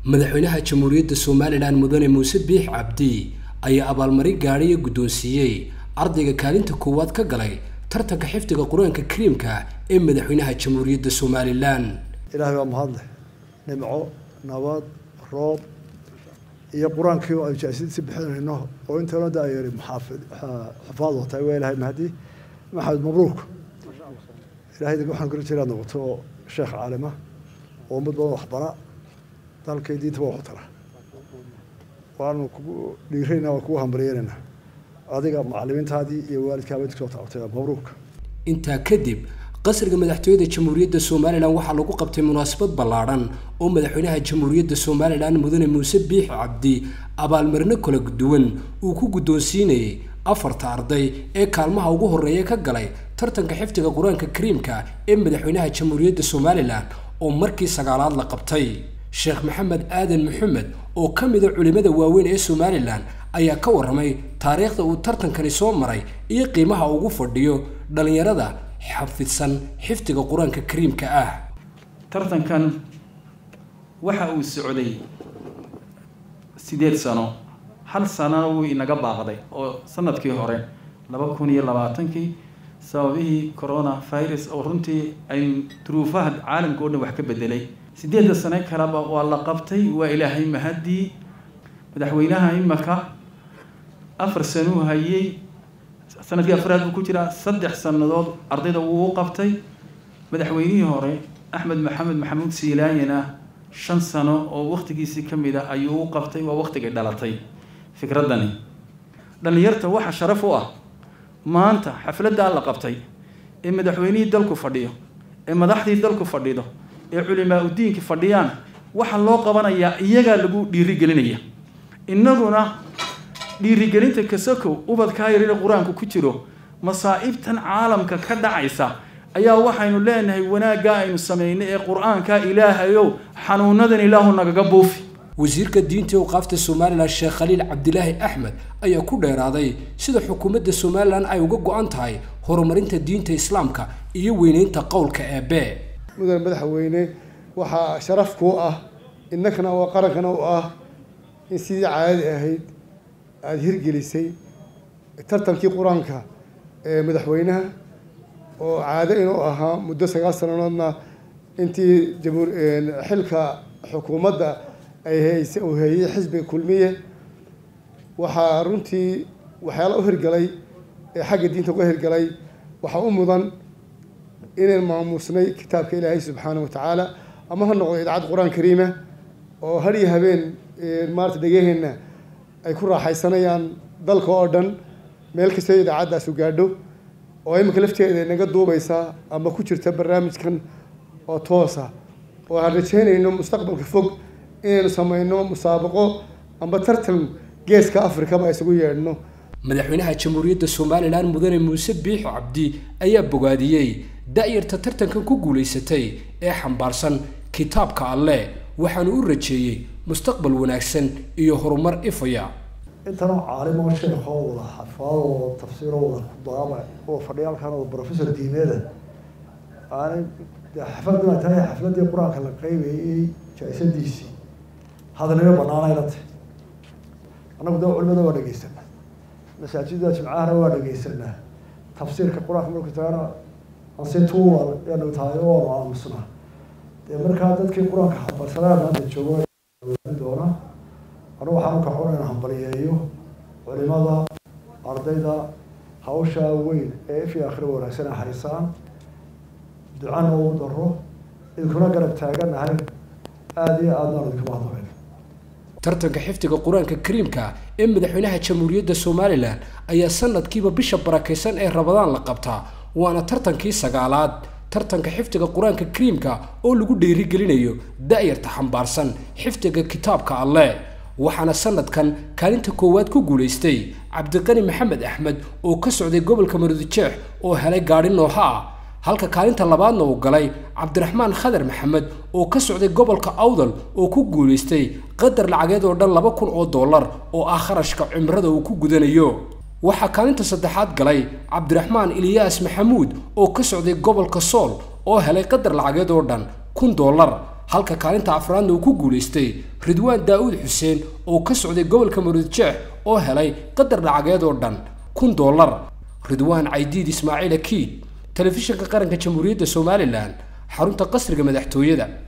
madaxweynaha jamhuuriyadda somalilan mudane muuse biix cabdi ayaa abaalmarin gaadhiya guddoonsiiyey ardayga kaalinta koowaad ka galay tartanka xifdiga qur-aanka kariimka ee madaxweynaha jamhuuriyadda somalilan ilaahay waa mahadleh nimco nabad roob iyo qur-aankii oo aynu jaasidisi bixinayno oo intana da ayari maxaafid xufaad watay waa ilahay mahdi maxamed mabruuk ilahay waxaan kula jiraa noqoto oo sheekh caalima oo ummad badan waxbara dalkay diintaba waxu tara waanu kugu dhiirayna waa kugu hambaryeynayna adiga macalimiintaadii iyo waalidkaaba inta soo tacabtay mabruuk intaa kadib qasriga madaxtooyada jamhuuriyadda somalilan waxaa lagu qabtay munaasabad ballaadhan oo madaxweynaha jamhuuriyadda somalilan mudane muuse biix cabdi abaalmarino kala duwan uu ku guddoonsiinayay afarta arday ee kaalmaha ugu horreeya ka galay tartanka xifdiga qur-aanka kariimka ee madaxweynaha jamhuuriyadda somalilan oo markii sagaalaad la qabtay sheekh maxamed aadan maxamed oo ka mida culimmada waaweyn ee somalilan ayaa ka warramay taariikhda uu tartankani soo maray iyo qiimaha ugu fadhiyo dhallinyarada xafidsan xifdiga qur-aanka kariimka ah tartankan waxa uu socday sideed sano hal sanana wuu inaga baaqday oo sanadkii hore laba kun iyo labaatankii sababihii corona virus oo runtii ay duruufaha caalamka o dhan wax ka bedelay sideedda sane kaleba waa la qabtay waa ilaahay mahadii madaxweynaha imaka afar sanuu hayay sanadkii afraad buu ku jiraa saddex sannadood ardayda wuu u qabtay madaxweynihii hore axmed maxamed maxamuud siilaanyana shan sano oo waktigiisii ka mid a ayuu u qabtay waa waktigay dhalatay fikraddani dhallinyarta waxa sharaf u ah maanta xafladdaa la qabtay ee madaxweynihii dalku fadhiyo ee madaxdii dalku fadhido ee culimaa udiinki fadhiyaan waxaa loo qabanayaa iyagaa lagu dhiirigelinaya innaguna dhiirigelinta kasakow ubadkaa yarina qur-aanku ku jiro masaa'ibtan caalamka ka dhacaysa ayaa waxaynu leenahay wanaaggaa aynu samaynay ee qur-aanka ilaahayow xanuunadan ilaahu nagaga buufi wasiirka diinta awqaafta somalilan sheekh khaliil cabdilaahi axmed ayaa ku dheeraaday sida xukuumadda somalilan ay uga go-an tahay horumarinta diinta islaamka iyo weyneynta qowlka eebe mudane madaxweyne waxaa sharaf kuu ah innakana oo qarankana u ah in sidii caadadi ahayd aada hirgelisay tartankii qur-aanka ee madaxweynaha oo caado inuu ahaa muddo sagaal sanadoodna intii jamhuur xilka xukuumadda ay hayse uu heeyey xisbiga kulmiye waxaa runtii waxyaala u hirgalay ee xagga diinta uga hirgalay waxaa u mudan inaan maamuusnay kitaabka ilaahay subxaana wa tacaala ama ha noqdo idaacad qur-aan kariima oo har iyo habeen maarata dhegaheenna ay ku raaxaysanayaan dalka oo dhan meel kastoo idaacaddaas u gaadho oo imika lafteeda naga duubaysa ama ku jirta barnaamijkan oo toosa oo aan rajeynayno mustaqbalka fog inaynu samayno musaabaqo amba tartan geeska afrikaba isugu yeedhno madaxweynaha jamhuuriyadda somalilan mudane muuse biixo cabdi ayaa bogaadiyey da-yarta tartankan ku guulaysatay ee xambaarsan kitaabka alleh waxaanu u rajeeyey mustaqbal wanaagsan iyo horumar ifaya intanoo caalimo sheekoo wada xafaadoo tafsiiroo wada kudaama oo fadhiyaalkan oo professor diimeeda aanay xafladuna tahay xafladii qur-aanka la qeybayay jaa-isadiisii hadalnimo banaanayla tahy annagu da culimada waa dhegeysanaa masaajida jimcahana waa dhegeysanaa tafsiirka qur-aanka marku tagana ansituwa yaanu tahay oo waanu aamusnaa dee markaa dadkii qur-aanka xambarsanaa maanta joogo doona anu waxaan u kaxun inaan hambaliyeeyo culimada ardayda hawshaa weyn ee ifii akhri wanaagsan ay haysaan ducana uu daro idinkuna garab taaganahay aada iyo aadna aan idinkuma hadlayn tartanka xifdiga qur-aanka kariimka ee madaxweynaha jamhuuriyadda somalilan ayaa sanadkiiba bisha barakaysan ee rabadaan la qabtaa waana tartankii sagaalaad tartanka xifdiga qur-aanka kariimka oo lagu dhiirigelinayo da-yarta xambaarsan xifdiga kitaabka alleh waxaana sanadkan kaalinta koowaad ku guulaystay cabdiqani maxamed axmed oo ka socday gobolka marudijeex oo helay gaadhi nooha ah halka kaalinta labaadna uu galay cabdiraxmaan khadar maxamed oo ka socday gobolka awdal oo ku guulaystay qadar lacageed oo dhan laba kun oo dollar oo ah kharashka cimrada uu ku gudanayo waxaa kaalinta saddexaad galay cabdiraxmaan iliyaas maxamuud oo ka socday gobolka sool oo helay qadar lacageed oo dhan kun dollar halka kaalinta afraadna uu ku guulaystay ridwaan daa'uud xuseen oo ka socday gobolka maruudjeex oo helay qadar lacageed oo dhan kun dollar ridwaan caydiid ismaaciil akiid telefishinka qaranka jamhuuriyadda somalilan xarunta qasriga madaxtooyada